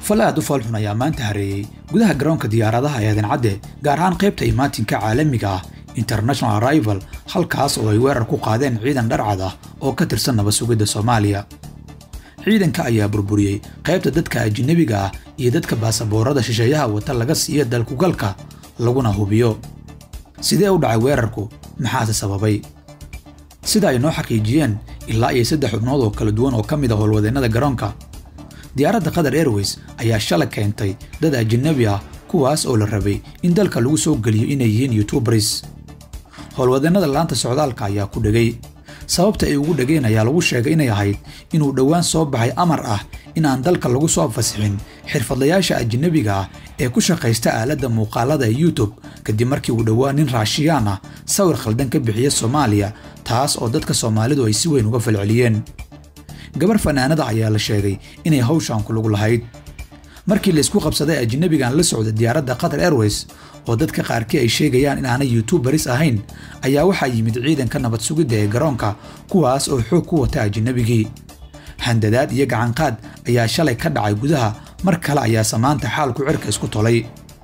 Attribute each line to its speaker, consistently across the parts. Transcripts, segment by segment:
Speaker 1: fal aad u foolxun ayaa maanta hareeyey gudaha garoonka diyaaradaha ee aadan-cadde gaar ahaan qaybta imaatinka caalamiga ah international arrival halkaas oo ay weerar ku qaadeen ciidan dharcad ah oo ka tirsan nabad sugidda soomaaliya ciidanka ayaa burburiyey qaybta dadka ajinabiga ah iyo dadka baasaboorada shisheeyaha wata laga siiya dalkugalka laguna hubiyo sidee u dhacay weerarku maxaase sababay sida ay noo xaqiijiyeen ilaa iyo saddex xubnood oo kala duwan oo ka mid a howlwadeennada garoonka diyaaradda qatar airways ayaa shalay keentay dad ajinabi ah kuwaas oo la rabay in dalka lagu soo geliyo inay yihiin yutubaris howlwadeennada laanta socdaalka ayaa ku dhegay sababta ay ugu dhegeen ayaa lagu sheegay inay ahayd inuu dhowaan soo baxay amar ah in aan dalka lagu soo fasixin xirfadlayaasha ajinabiga ah ee ku shaqaysta aaladda muuqaalada ee youtube kadib markii uu dhowaan nin raashiyaan ah sawir khaldan ka bixiya soomaaliya taas oo dadka soomaalidu ay si weyn uga falceliyeen gabar fanaanada ayaa la sheegay inay hawshaan ku lug lahayd markii laysku qabsaday ajinabigan la socda diyaaradda qatar airways oo dadka qaarkii ay sheegayaan in aanay yutubaris ahayn ayaa waxaa yimid ciidanka nabad sugidda ee garoonka kuwaas oo xoog ku wata ajinabigii handadaad iyo gacanqaad ayaa shalay ka dhacay gudaha mar kale ayaa samaanta xaalku cirka isku tolay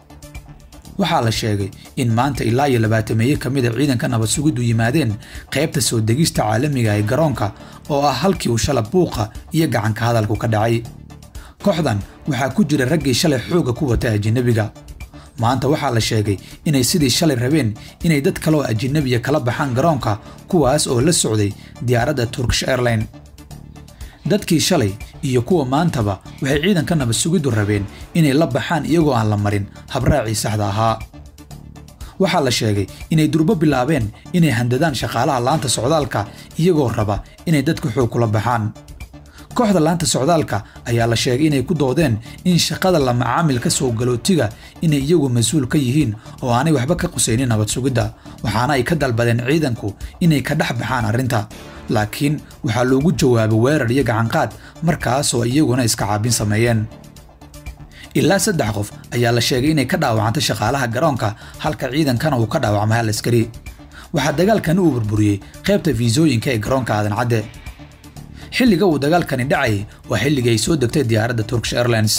Speaker 1: waxaa la sheegay in maanta ilaa iyo labaatameeye ka mid a ciidanka nabad sugiddu yimaadeen qaybta soo degista caalamiga ee garoonka oo ah halkii uu shala buuqa iyo gacanka hadalku ka dhacay kooxdan waxaa ku jira raggii shalay xoogga ku wata ajinabiga maanta waxaa la sheegay inay sidii shalay rabeen inay dad kaleoo ajinabiya kala baxaan garoonka kuwaas oo la socday diyaaradda turkish airline dadkii shalay iyo kuwa maantaba waxay ciidanka nabad sugiddu rabeen inay la baxaan iyagoo aan la marin habraacii saxda ahaa waxaa la sheegay inay durbo bilaabeen inay handadaan shaqaalaha laanta socdaalka iyagoo raba inay dadka xoog kula baxaan kooxda laanta socdaalka ayaa la sheegay inay ku doodeen in shaqada la macaamilka soo galootiga inay iyagu mas-uul ka yihiin oo aanay waxba ka qusaynin nabad sugidda waxaana ay ka dalbadeen ciidanku inay ka dhex baxaan arrinta laakiin waxaa loogu jawaabay weerar iyo gacanqaad markaasoo iyaguna iska caabin sameeyeen ilaa saddex qof ayaa la sheegay inay ka dhaawacantay shaqaalaha garoonka halka ciidankana uu ka dhaawacmay hal askari waxaa dagaalkani uu burburiyey qaybta fiisooyinka ee garoonka aadan cadde xilliga uu dagaalkani dhacayay waa xilligii ay soo degtay diyaaradda turkish airlines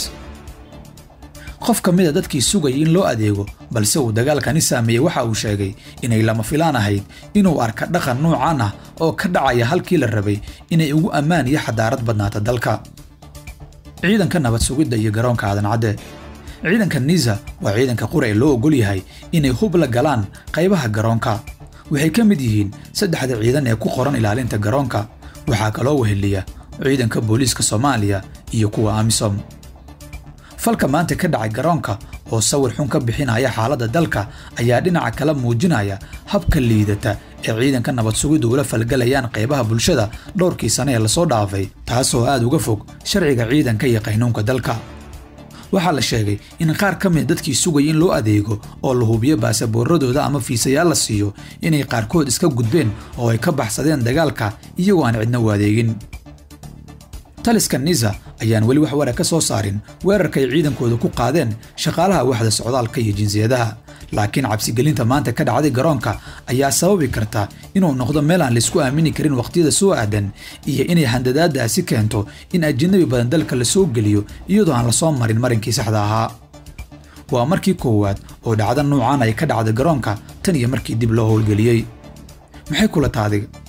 Speaker 1: qof ka mida dadkii sugayay in loo adeego balse uu dagaalkani saameeyey waxa uu sheegay inay lama filaan ahayd inuu arka dhaqan nuucan ah oo ka dhacaya halkii la rabay inay ugu ammaan iyo xadaarad badnaata dalka ciidanka nabad sugidda iyo garoonka aadan cadde ciidanka niza waa ciidanka qura ee loo ogol yahay inay hub la galaan qaybaha garoonka waxay ka mid yihiin saddexda ciidan ee ku qoran ilaalinta garoonka waxaa kaloo weheliya ciidanka booliiska soomaaliya iyo kuwa amisom falka maanta ka dhacay garoonka oo sawir xun ka bixinaya xaaladda dalka ayaa dhinaca kala muujinaya habka liidata ee ciidanka nabad sugiddu ula falgalayaan qaybaha bulshada dhowrkii sane ee lasoo dhaafay taasoo aad uga fog sharciga ciidanka iyo qaynuunka dalka waxaa la sheegay in qaar ka mid dadkii sugaya in loo adeego oo la hubiyo baasaboorradooda ama fiisayaal la siiyo inay qaarkood iska gudbeen oo ay ka baxsadeen dagaalka iyagoo aan cidna u adeegin taliska niza ayaan weli wax wara ka soo saarin weerarka ay ciidankooda ku qaadeen shaqaalaha waxda socdaalka iyo jinsiyadaha laakiin cabsigelinta maanta ka dhacday garoonka ayaa sababi karta inuu noqdo meel aan laysku aamini karin wakhtiyada soo aadan iyo inay handadaadaasi keento in ajinabi badan dalka la soo geliyo iyadoo aan lasoo marin marinkii saxda ahaa waa markii koowaad oo dhacda nuucan ay ka dhacda garoonka tan iyo markii dib loo howlgeliyey maxay kula taadiga